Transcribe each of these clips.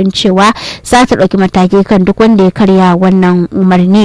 gargaɗin cewa za ta ɗauki mataki kan duk wanda ya karya wannan umarni.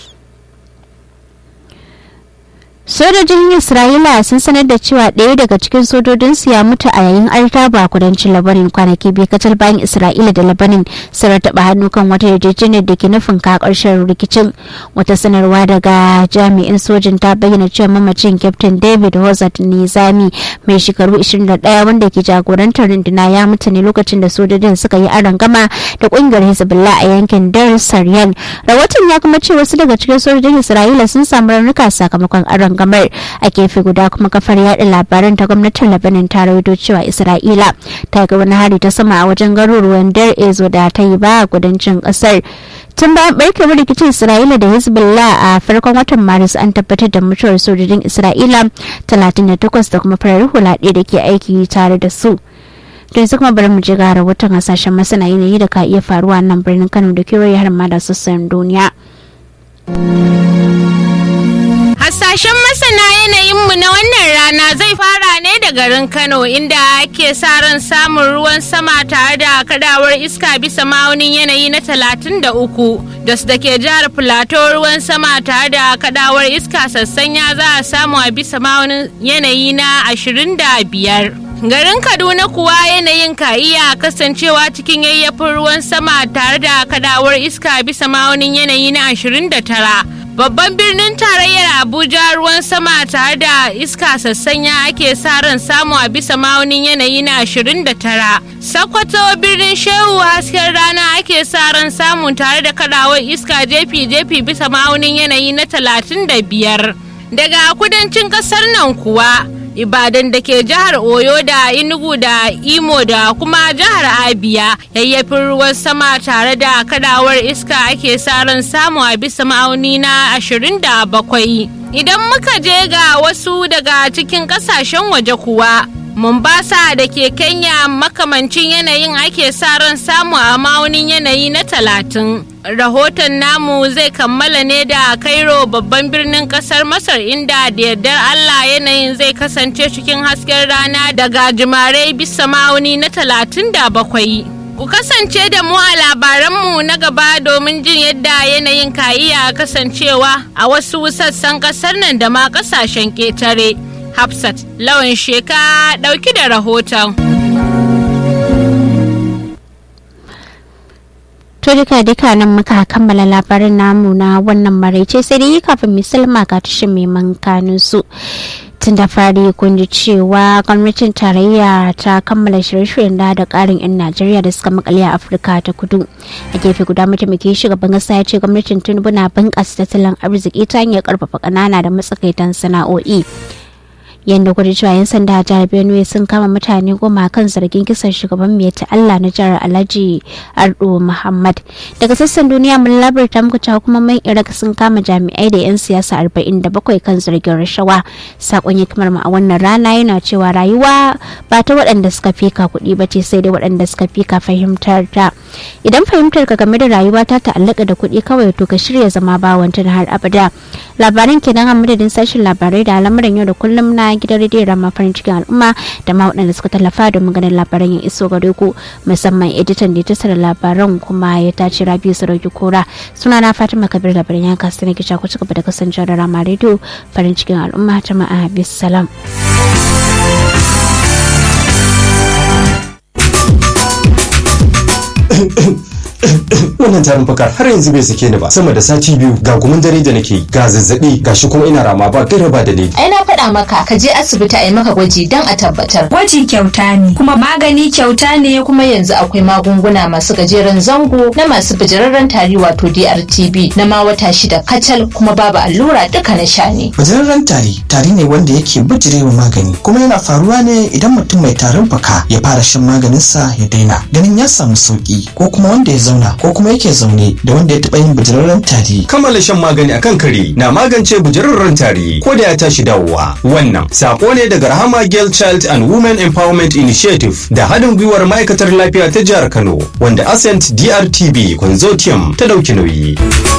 sojojin isra'ila sun sanar da cewa ɗaya daga cikin sojojinsu ya mutu a yayin artaba a kudancin labanin kwanaki biyu kacal bayan isra'ila da labanin sun taɓa hannu kan wata yarjejeniyar da ke nufin ka ƙarshen rikicin wata sanarwa daga jami'in sojin ta bayyana cewa mamacin captain david hozat nizami mai shekaru 21 wanda ke jagorantar runduna ya mutu ne lokacin da sojojin suka yi aron gama da ƙungiyar hezbollah a yankin dar saryan rahoton ya kuma ce wasu daga cikin sojojin isra'ila sun samu raunuka sakamakon aron gamar a gefe guda kuma kafar yada labaran ta gwamnatin labanin ta rawaito cewa isra'ila ta ga wani hari ta sama a wajen garuruwan dar ezo da ta yi ba a kudancin kasar tun bayan barkewar rikicin isra'ila da hezbollah a farkon watan maris an tabbatar da mutuwar sojojin isra'ila 38 da kuma farar hula ɗaya da ke aiki tare da su to yanzu kuma bari mu je ga rahoton hasashen masana yanayi da ka iya faruwa nan birnin kano da kewaye har ma da sassan duniya. Hasashen masana yanayinmu na wannan rana zai fara ne da garin Kano inda ake sa ran samun ruwan sama tare da kadawar iska bisa ma'aunin yanayi na 33 da su da ke jihar Filato ruwan sama tare da kadawar iska sassanya za a samu a bisa ma'aunin yanayi na 25. Garin Kaduna kuwa yanayin ka iya kasancewa cikin yayyafin ruwan sama tare da kadawar iska bisa ma'aunin yanayi na 29. Babban birnin tarayyar Abuja ruwan sama tare da iska sassanya ake sa ran samu a bisa ma'aunin yanayi na 29. Sokoto birnin Shehu hasken rana ake sa ran samu tare da kadawar iska jefi-jefi bisa ma'aunin yanayi na 35. Daga kudancin kasar nan kuwa. Ibadan da ke jihar Oyo da Enugu da Imo da kuma jihar Abia yayyafin ruwan sama tare da kadawar iska ake sa ran samu a bisa ma'auni na 27. Idan muka je ga wasu daga cikin kasashen waje kuwa Mombasa da ke Kenya makamancin yanayin ake sa ran samu a ma'aunin yanayi na talatin. Rahoton namu zai kammala ne da Cairo babban birnin kasar Masar inda da yardar Allah yanayin zai kasance cikin hasken rana daga jimare bisa ma'auni na talatin da bakwai. Ku kasance da mu a labaranmu na gaba domin jin yadda yanayin ka iya kasancewa a wasu sassan kasar nan da ma kasashen ƙetare. Hafsat lawan sheka ɗauki da rahoton. To duka duka nan muka kammala labarin namu na wannan maraice sai dai kafin misalma ga tashin mai mankanin su. tun da fari kun ji cewa gwamnatin tarayya ta kammala shirye-shiryen da da karin 'yan najeriya da suka makale a afirka ta kudu a gefe guda mataimakin shugaban kasa ya ce gwamnatin tinubu na bunƙasa tattalin arziki ta hanyar karfafa ƙanana da matsakaitan sana'o'i yadda kudu cewa yan sanda a jihar benue sun kama mutane goma kan zargin kisan shugaban mai allah na jihar alhaji ardo muhammad daga sassan duniya mun labarta muku cewa kuma mai iraq sun kama jami'ai da yan siyasa 47 kan zargin rashawa sakon hikimar mu a wannan rana yana cewa rayuwa ba ta waɗanda suka fika kuɗi ba ce sai dai waɗanda suka fika fahimtar ta idan fahimtar ka game da rayuwa ta ta'allaka da kuɗi kawai to ka shirya zama bawanta har abada labaran kenan a madadin sashen labarai da al'amuran yau da kullum na gidan rediyon rama farin cikin al'umma da ma waɗanda suka tallafa domin ganin labaran ya iso gare ku musamman editan da ya tasara labaran kuma ya tace rabiu sarauki kora suna na fatima kabir labaran ya kasu ne kisha ku cigaba da kasancewa da rama rediyo farin cikin al'umma ta ma'a bisalam. wannan tarin fakar har yanzu bai sake ni ba sama da sati biyu ga gumin dare da nake ga zazzabi ga shi kuma ina rama ba gaira ba dalili ai na faɗa maka ka je asibiti a yi maka gwaji don a tabbatar Gwaji kyauta ne, kuma magani kyauta ne kuma yanzu akwai magunguna masu gajeren zango na masu bijirarren tari wato DRTB na ma wata shida kacal kuma babu allura duka na sha ne Bajararren tari tari ne wanda yake bijirewa magani kuma yana faruwa ne idan mutum mai tarin fuka ya fara shan maganinsa ya daina ganin ya samu sauki ko kuma wanda ya zauna ko kuma yake zaune da wanda ya taɓa yin bajararren tari. kammala shan magani akan kare na magance bujararren tari ko da ya tashi dawowa wannan sako ne daga rahama girl child and women empowerment initiative da haɗin gwiwar ma'aikatar lafiya ta jihar kano wanda ascent drtb consortium ta ɗauki nauyi